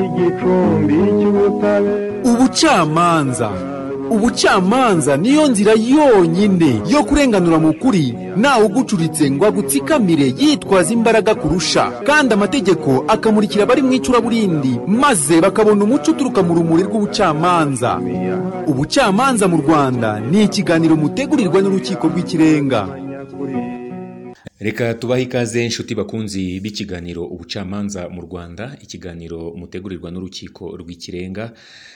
igicumbi cy'ubutabera ubucamanza ubucamanza niyo nzira yonyine yo kurenganura mu kuri ntawe ugucuritse ngo agutsikamire yitwaza imbaraga kurusha kandi amategeko akamurikira abari mu icuraburindi maze bakabona umuco uturuka mu rumuri rw'ubucamanza ubucamanza mu rwanda ni ikiganiro mutegurirwa n'urukiko rw'ikirenga reka tubahe ikaze inshuti bakunzi b'ikiganiro ubucamanza mu rwanda ikiganiro mutegurirwa n'urukiko rw'ikirenga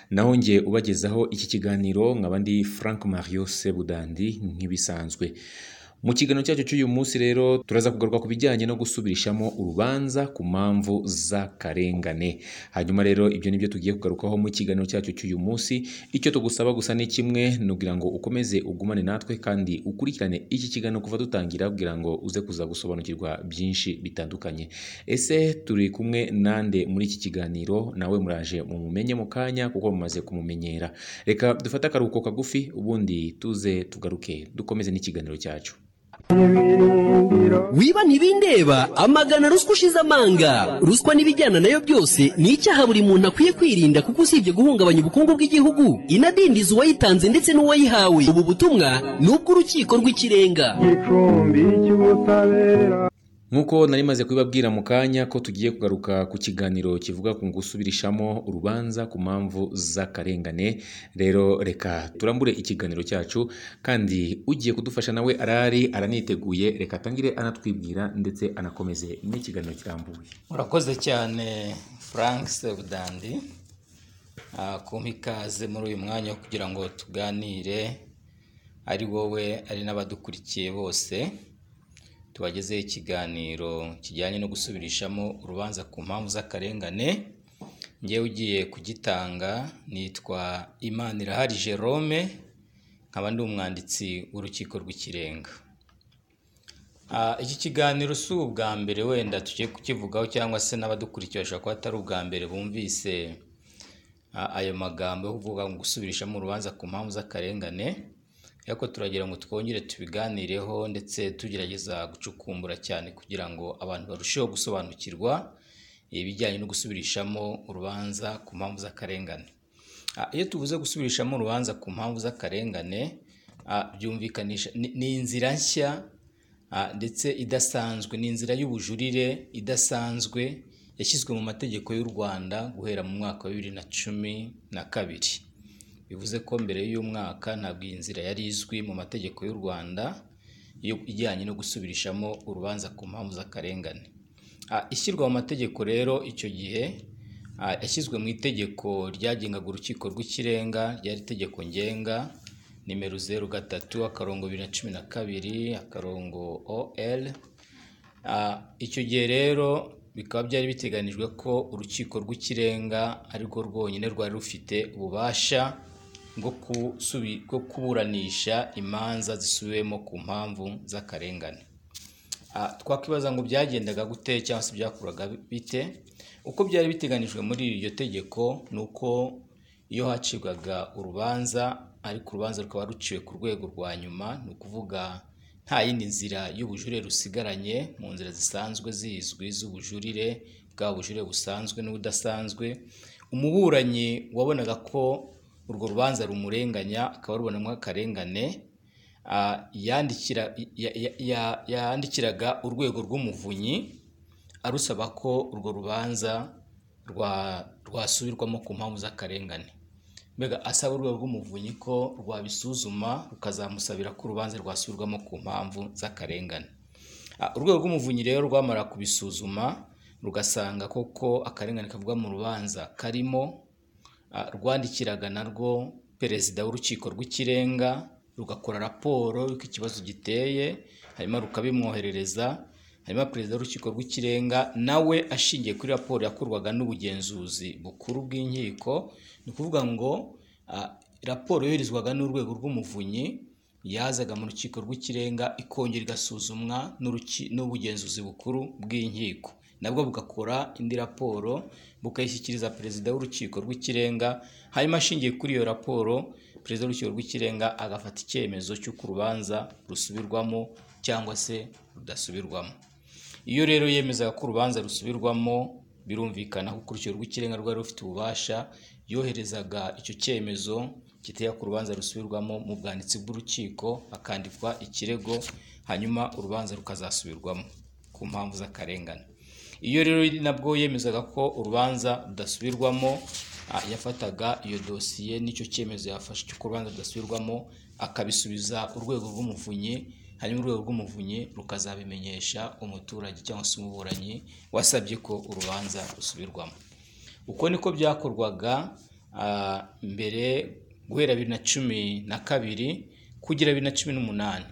naho nge ubagezaho iki kiganiro nkaba ndi frank mario sebudandi nk'ibisanzwe mu kiganiro cyacu cy'uyu munsi rero turaza kugaruka ku bijyanye no gusubirishamo urubanza ku mpamvu z'akarengane hanyuma rero ibyo ni byo tugiye kugarukaho mu kiganiro cyacu cy'uyu munsi icyo tugusaba gusa ni kimwe ni ukugira ngo ukomeze ugumane natwe kandi ukurikirane iki kiganiro kuva dutangira kugira ngo uze kuza gusobanukirwa byinshi bitandukanye ese turi kumwe nande muri iki kiganiro nawe muraje mumumenye mu kanya kuko mumaze kumumenyera reka dufate akaruhuko kagufi ubundi tuze tugaruke dukomeze n'ikiganiro cyacu ibirindiro wiba ntibindeba amagana ruswa ushize amanga ruswa n'ibijyana nayo byose ni icyaha buri muntu akwiye kwirinda kuko usibye guhungabanya ubukungu bw'igihugu inadindiza uwayitanze ndetse n'uwayihawe ubu butumwa ni ubw'urukiko rw'ikirenga igicumbi cy'ubutabera Nk'uko nari maze kubibabwira mu kanya ko tugiye kugaruka ku kiganiro kivuga ku gusubirishamo urubanza ku mpamvu z'akarengane rero reka turambure ikiganiro cyacu kandi ugiye kudufasha nawe arari araniteguye reka atangire anatwibwira ndetse anakomeze n'ikiganiro kirambuye urakoze cyane frank sebudandi ah, kumpa ikaze muri uyu mwanya wo kugira ngo tuganire ari wowe ari n'abadukurikiye bose tubagezeho ikiganiro kijyanye no gusubirishamo urubanza ku mpamvu z'akarengane ngewe ugiye kugitanga nitwa imanirahari jerome nkaba ndi umwanditsi w'urukiko rw'ikirenga Ah, iki kiganiro si ubwa mbere wenda tugiye kukivugaho cyangwa se n'abadukurikiye bashobora kuba atari ubwa mbere bumvise ah, ayo magambo yo kuvuga ngo gusubirishamo urubanza ku mpamvu z'akarengane ariko turagira ngo twongere tubiganireho ndetse tugerageza gucukumbura cyane kugira ngo abantu barusheho gusobanukirwa ibijyanye no gusubirishamo urubanza ku mpamvu z'akarengane Ah, iyo tuvuze gusubirishamo urubanza ku mpamvu z'akarengane ah, byumvikanisha ni- ni inzira nshya Ah, ndetse idasanzwe ni inzira y'ubujurire idasanzwe yashyizwe mu mategeko y'u rwanda guhera mu mwaka wa bibiri na cumi na kabiri bivuze ko mbere y'uyu mwaka ntabwo iyi nzira yari izwi mu mategeko y'u rwanda yo- ijyanye no gusubirishamo urubanza ku mpamvu z'akarengane Ah, ishyirwa mu mategeko rero icyo gihe ah, yashyizwe mu itegeko ryagengaga urukiko rw'ikirenga ryari itegeko ngenga nimero zeru gatatu akarongo bibiri na cumi na kabiri akarongo ol Ah, icyo gihe rero bikaba byari biteganijwe ko urukiko rw'ikirenga arirwo rwonyine rwari rufite ububasha bwo kusubi- bwo kuburanisha imanza zisubiwemo ku mpamvu z'akarengane Ah, twakwibaza ngo byagendaga gute cyangwa se byakorwaga bite uko byari biteganijwe muri iryo tegeko ni uko iyo hacibwaga urubanza ariko urubanza rukaba ruciwe ku rwego rwa nyuma ni ukuvuga nta yindi nzira y'ubujurire rusigaranye mu nzira zisanzwe zizwi z'ubujurire bwa bujurire busanzwe n'ubudasanzwe umuburanyi wabonaga ko urwo rubanza rumurenganya akaba arubonamo akarengane ah, yandikira ya- ya- ya- yandikiraga urwego rw'umuvunyi arusaba ko urwo rubanza rwa- rwasubirwamo ku mpamvu z'akarengane mbega asaba urwego rw'umuvunyi ko rwabisuzuma rukazamusabira ko urubanza rwasubirwamo ku mpamvu z'akarengane Ah, urwego rw'umuvunyi rero rwamara kubisuzuma rugasanga koko akarengane kavugwa mu rubanza karimo Ah, rwandikiraga narwo perezida w'urukiko rw'ikirenga rugakora raporo y'uko ikibazo giteye hanyuma rukabimwoherereza hanyuma perezida w'urukiko rw'ikirenga nawe ashingiye kuri raporo yakorwaga n'ubugenzuzi bukuru bw'inkiko ni ukuvuga ngo ah, raporo yoherezwaga n'urwego rw'umuvunyi yazaga mu rukiko rw'ikirenga ikongera igasuzumwa n'uruki- n'ubugenzuzi bukuru bw'inkiko nabwo bugakora indi raporo bukayishyikiriza perezida w'urukiko rw'ikirenga hanyuma ashingiye kuri iyo raporo perezida w'urukiko rw'ikirenga agafata icyemezo cy'uko urubanza rusubirwamo cyangwa se rudasubirwamo iyo rero yemezaga ko urubanza rusubirwamo birumvikana ko urukiko rw'ikirenga rwari rufite ububasha yoherezaga icyo cyemezo kitera ku rubanza rusubirwamo mu bwanditsi bw'urukiko hakandikwa ikirego hanyuma urubanza rukazasubirwamo ku mpamvu z'akarengane iyo rero nabwo yemezaga ko urubanza rudasubirwamo ah, yafataga iyo dosiye n'icyo cyemezo yafashe cy'uko urubanza rudasubirwamo akabisubiza urwego rw'umuvunyi hanyuma urwego rw'umuvunyi rukazabimenyesha umuturage cyangwa se umuburanyi wasabye ko urubanza rusubirwamo uko niko byakorwaga ah, mbere guhera bibiri na cumi na kabiri kugera bibiri na cumi n'umunani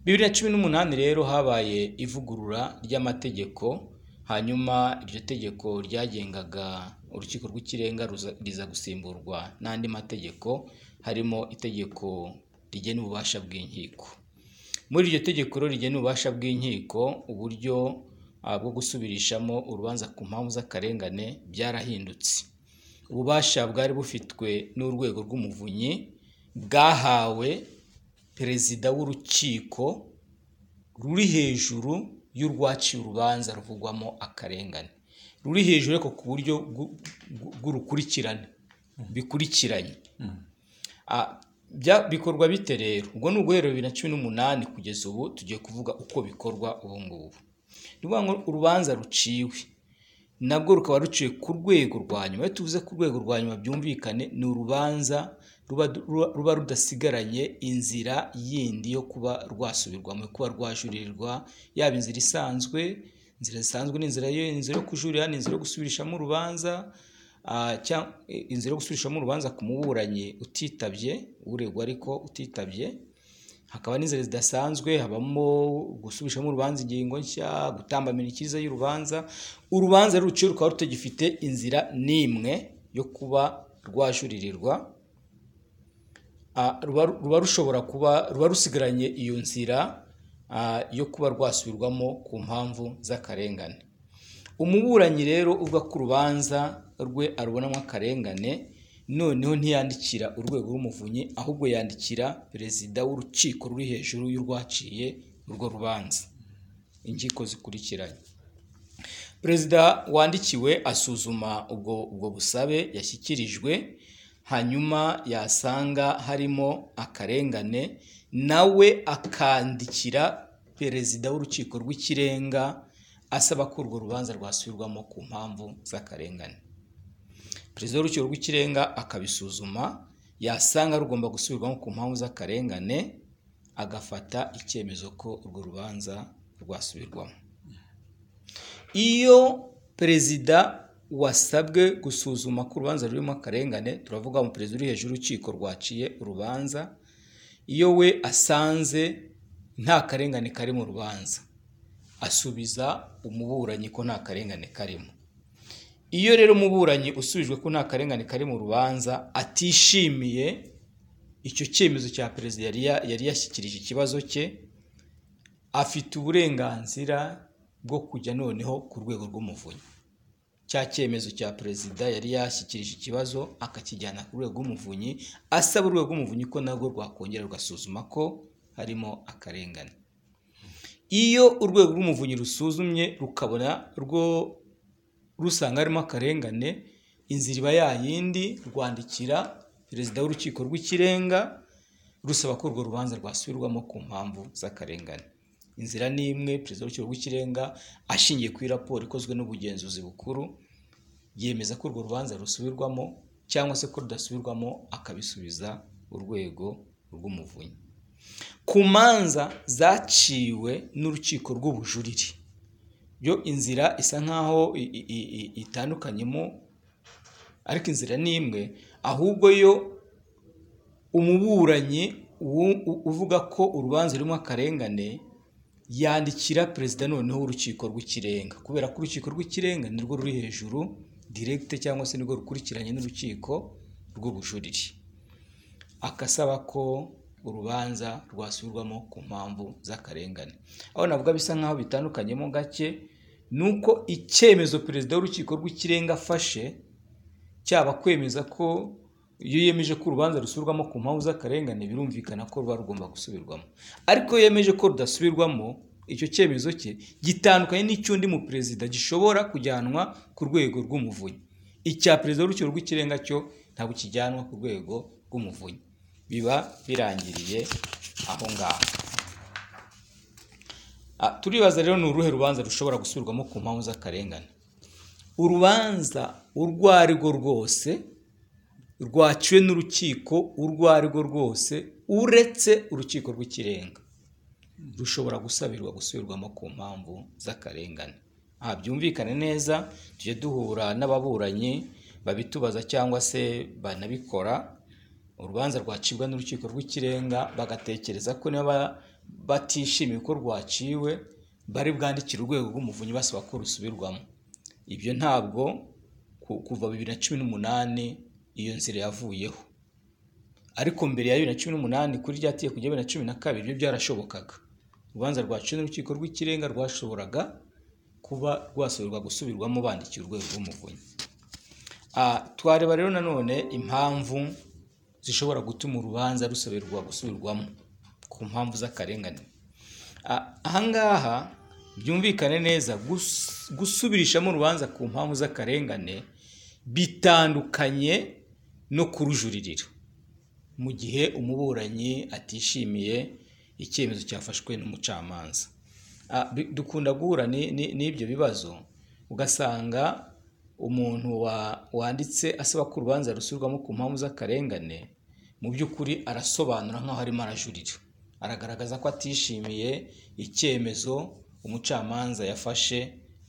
bibiri na cumi n'umunani rero habaye ivugurura ry'amategeko hanyuma iryo tegeko ryagengaga urukiko rw'ikirenga ruza- riza gusimburwa n'andi mategeko harimo itegeko rigena ububasha bw'inkiko muri iryo tegeko rero rigena ububasha bw'inkiko uburyo ah, bwo gusubirishamo urubanza ku mpamvu z'akarengane byarahindutse ububasha bwari bufitwe n'urwego rw'umuvunyi bwahawe perezida w'urukiko ruri hejuru y'urwaciye urubanza ruvugwamo akarengane ruri hejuru ariko ku buryo bw'u- bw'u- bw'urukurikirane bikurikiranye Ah, bya- bikorwa bite rero ubwo ni uguhera bibiri na cumi n'umunani kugeza ubu tugiye kuvuga uko bikorwa ubu ngubu ni ukuvuga ngo urubanza ruciwe nabwo rukaba ruciye ku rwego rwa nyuma iyo tuvuze ku rwego rwa nyuma byumvikane ni urubanza ruba, ruba, ruba rudasigaranye inzira yindi yo kuba rwasubirwamo kuba rwajuririrwa yaba inzira isanzwe inzira zisanzwe ni inzira yo inzira yo kujurira ni inzira yo gusubirishamo urubanza ah, cyang- eh, inzira yo gusubirishamo urubanza ku muburanyi utitabye uregwa ariko utitabye hakaba n'inzira zidasanzwe habamo gusubishamo urubanza ingingo nshya gutambamira icyiza y'urubanza urubanza ruciye rukaba rutagifite inzira n'imwe yo kuba rwajuririrwa Ah, ruba ruba rushobora kuba ruba rusigaranye iyo nzira ah, yo kuba rwasubirwamo ku mpamvu z'akarengane umuburanyi rero uvuga ko urubanza rwe arubonamo akarengane noneho ntiyandikira urwego rw'umuvunyi ahubwo yandikira perezida w'urukiko ruri hejuru y'urwaciye urwo rubanza inkiko zikurikiranye perezida wandikiwe asuzuma ubwo ubwo busabe yashyikirijwe hanyuma yasanga harimo akarengane nawe akandikira perezida w'urukiko rw'ikirenga asaba ko urwo rubanza rwasubirwamo ku mpamvu z'akarengane perezida w'urukiko rw'ikirenga akabisuzuma yasanga rugomba gusubirwamo ku mpamvu z'akarengane agafata icyemezo ko urwo rubanza rwasubirwamo iyo perezida wasabwe gusuzuma ko urubanza rurimo akarengane turavuga ngo perezida uri hejuru y'urukiko rwaciye urubanza iyo we asanze nta karengane kari mu rubanza asubiza umuburanyi ko nta karengane karimo iyo rero umuburanyi usubijwe ko nta karengane kari mu rubanza atishimiye icyo cyemezo cya perezida yari ya- yari yashyikirije ikibazo cye afite uburenganzira bwo kujya noneho ku rwego rw'umuvunyi cya cyemezo cya perezida yari yashyikirije ikibazo akakijyana ku rwego rw'umuvunyi asaba urwego rw'umuvunyi ko narwo rwakongera rugasuzuma ko harimo akarengane iyo urwego rw'umuvunyi rusuzumye rukabona rwo rusanga harimo akarengane inzira iba yayindi rwandikira perezida w'urukiko rw'ikirenga rusaba ko urwo rubanza rwasubirwamo ku mpamvu z'akarengane inzira ni imwe perezida w'urukiko rw'ikirenga ashingiye kuri raporo ikozwe n'ubugenzuzi bukuru yemeza ko urwo rubanza rusubirwamo cyangwa se ko rudasubirwamo akabisubiza urwego rw'umuvunyi ku manza zaciwe n'urukiko rw'ubujurire yo inzira isa nkaho i- i- i- i- itandukanyemo ariko inzira ni imwe ahubwo yo umuburanyi u- u- uvuga ko urubanza rurimo akarengane yandikira perezida noneho w'urukiko rw'ikirenga kubera ko urukiko rw'ikirenga nirwo ruri hejuru diregite cyangwa se nirwo rukurikiranye n'urukiko rw'ubujurire akasaba ko urubanza rwasubirwamo ku mpamvu z'akarengane aho navuga bisa nk'aho bitandukanyemo gake ni uko icyemezo perezida w'urukiko rw'ikirenga afashe cyaba kwemeza ko iyo yemeje ko urubanza rusubirwamo ku mpamvu z'akarengane birumvikana ko ruba rugomba gusubirwamo ariko iyo yemeje ko rudasubirwamo icyo cyemezo cye gitandukanye n'icy'undi mu perezida gishobora kujyanwa ku rwego rw'umuvunyi icya perezida w'urukiko rw'ikirenga cyo ntabwo kijyanwa ku rwego rw'umuvunyi biba birangiriye aho ngaho Ah, turibaza rero ni uruhe rubanza rushobora gusubirwamo ku mpamvu z'akarengane urubanza urwo ari rwo rwose rwaciwe n'urukiko urwo ari rwo rwose uretse urukiko rw'ikirenga rushobora gusabirwa gusubirwamo ku mpamvu z'akarengane aha byumvikane neza tujye duhura n'ababuranyi babitubaza cyangwa se banabikora urubanza rwacibwa n'urukiko rw'ikirenga bagatekereza ko niba batishimiye uko rwaciwe bari bwandikire urwego rw'umuvunyi basaba ko rusubirwamo ibyo ntabwo ku- kuva bibiri na cumi n'umunani iyo nzira yavuyeho ariko mbere ya bibiri na cumi n'umunani kuri rya tegeko rya bibiri na cumi na kabiri ibyo byarashobokaga urubanza rwaciwe n'urukiko rw'ikirenga rwashoboraga kuba rwasubirwa gusubirwamo bandikiye urwego rw'umuvunyi Ah, twareba rero nanone impamvu zishobora gutuma urubanza rusabirwa gusubirwamo ku mpamvu z'akarengane Ah, ahangaha byumvikane neza gus- gusubirishamo urubanza ku mpamvu z'akarengane bitandukanye no kurujuririra mu gihe umuburanyi atishimiye icyemezo cyafashwe n'umucamanza Ah, bi- dukunda guhura ni- ni- n'ibyo bibazo ugasanga umuntu wa- wanditse asaba ko urubanza rusubirwamo ku mpamvu z'akarengane mu by'ukuri arasobanura nk'aho arimo arajurira aragaragaza ko atishimiye icyemezo umucamanza yafashe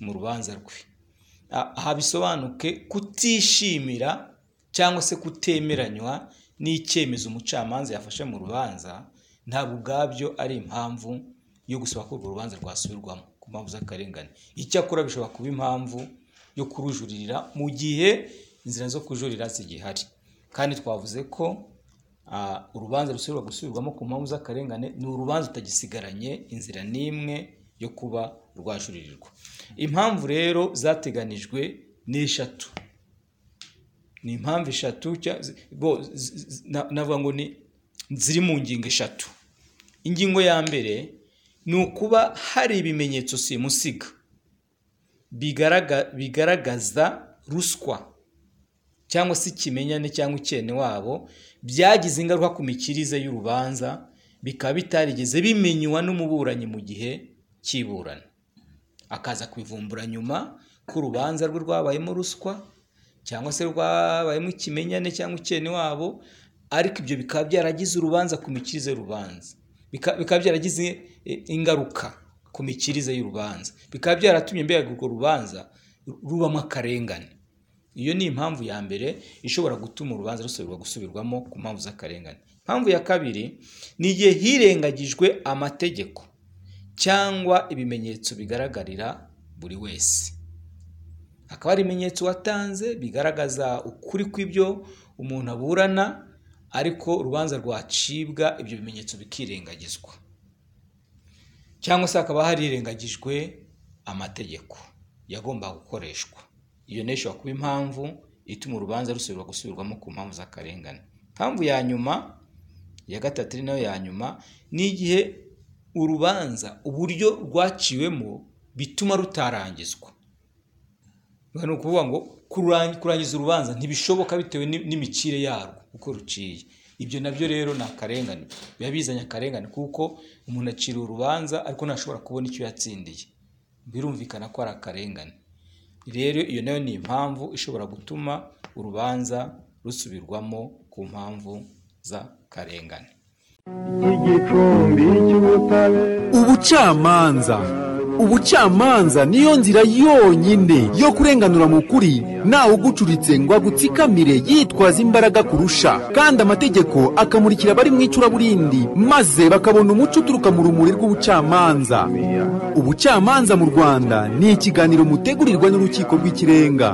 mu rubanza rwe Ah, aha bisobanuke kutishimira cyangwa se kutemeranywa n'icyemezo umucamanza yafashe mu rubanza ntabwo ubwabyo ari impamvu yo gusaba ko urwo rubanza rwasubirwamo ku mpamvu z'akarengane icyakora bishobora kuba impamvu yo kurujuririra mu gihe inzira zo kujurira zigihari kandi twavuze ko ah, urubanza rusubirwa gusubirwamo ku mpamvu z'akarengane ni urubanza rutagisigaranye inzira n'imwe yo kuba rwajuririrwa impamvu rero zateganijwe ni eshatu ni impamvu eshatu cya- zi- bo- zi- zi- na- navuga ngo ni ziri mu ngingo eshatu ingingo ya mbere ni ukuba hari ibimenyetso simusiga bigaragara bigaragaza ruswa cyangwa se ikimenyane cyangwa icyene wabo byagize ingaruka ku mikirize y'urubanza bikaba bitarigeze bimenywa n'umuburanyi mu gihe cy'iburana akaza kubivumbura nyuma ko urubanza rwe rwabayemo ruswa cyangwa se rwabayemo ikimenyane cyangwa icyene wabo ariko ibyo bikaba byaragize urubanza ku mikirize y'urubanza Bika- bikaba byaragize eh, ingaruka ku mikirize y'urubanza bikaba byaratumye mbega urwo rubanza ru- rubamo akarengane iyo ni impamvu ya mbere ishobora gutuma urubanza rusubirwa gusubirwamo ku mpamvu z'akarengane impamvu ya kabiri ni igihe hirengagijwe amategeko cyangwa ibimenyetso bigaragarira buri wese hakaba hari ibimenyetso watanze bigaragaza ukuri kw'ibyo umuntu aburana ariko urubanza rwacibwa ibyo bimenyetso bikirengagizwa cyangwa se hakaba harirengagijwe amategeko yagombaga gukoreshwa iyo nayo ishobora kuba impamvu ituma urubanza rusubirwa gusubirwamo ku mpamvu z'akarengane impamvu ya nyuma ya gatatu ari nayo ya nyuma ni igihe urubanza uburyo rwaciwemo bituma rutarangizwa ni ukuvuga ngo kurangi- kurangiza urubanza ntibishoboka bitewe ni- n'imikire yarwo uko ruciye ibyo nabyo rero ni akarengane biba bizanye akarengane kuko umuntu acira urubanza ariko ntashobora kubona icyo yatsindiye birumvikana ko ari akarengane rero iyo nayo ni impamvu ishobora gutuma urubanza rusubirwamo ku mpamvu z'akarengane igicumbi cy'ubutabera ubucamanza ubucamanza niyo nzira yonyine yo kurenganura mu kuri ntawe ugucuritse ngo agutsikamire yitwaza imbaraga kurusha kandi amategeko akamurikira abari mu icuraburindi maze bakabona umuco uturuka mu rumuri rw'ubucamanza ubucamanza mu rwanda ni ikiganiro mutegurirwa n'urukiko rw'ikirenga